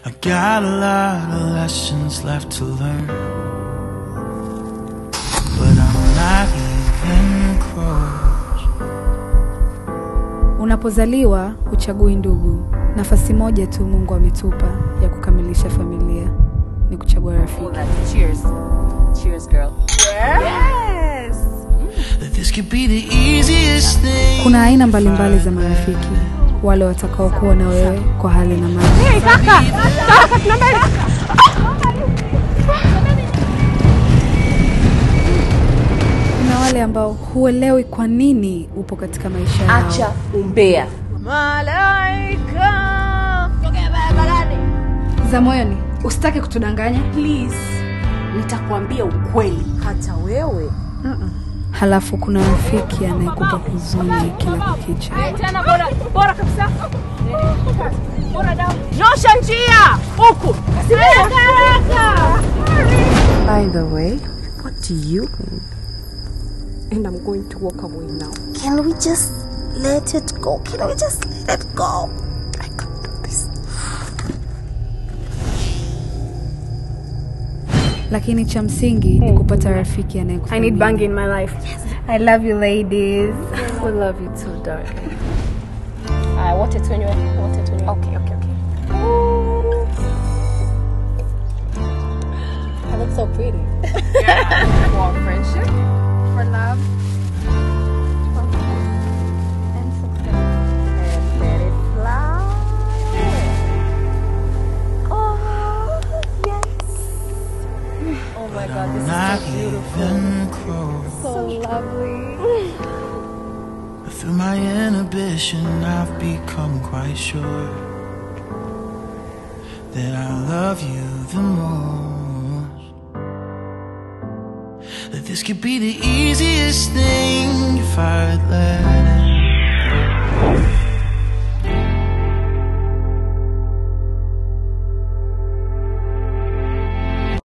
I got a lot of lessons left to learn. But I'm not even close. Unapozaliwa huchagui ndugu. Nafasi moja tu Mungu ametupa ya kukamilisha familia ni kuchagua rafiki. Cheers. Cheers, girl. That this could be the easiest thing. Kuna aina mbalimbali za marafiki, wale watakaokuwa na wewe kwa hali na mali. Kuna wale ambao huelewi kwa nini upo katika maisha yao. Acha umbea. za moyoni, usitake kutudanganya Please. Nitakwambia ukweli. Hata wewe. halafu kuna rafiki anayekupa huzuni kila kukicha. Nyosha njia huku. By the way, what do you mean? And I'm going to walk away now. Can we just let it go? Can we just let it go? I can't do this. Lakini cha msingi ni kupata rafiki I need anayekufanyia. bang in my life. I love you ladies. We love you too, darling. Aya, wote tunywe, wote tunywe. Okay, okay, okay. I look so pretty. For friendship? For love. And let it fly. Oh, yes. Oh my God, this Not is so beautiful. even close. So lovely. Through my inhibition, I've become quite sure that I love you the most. That this could be the easiest thing.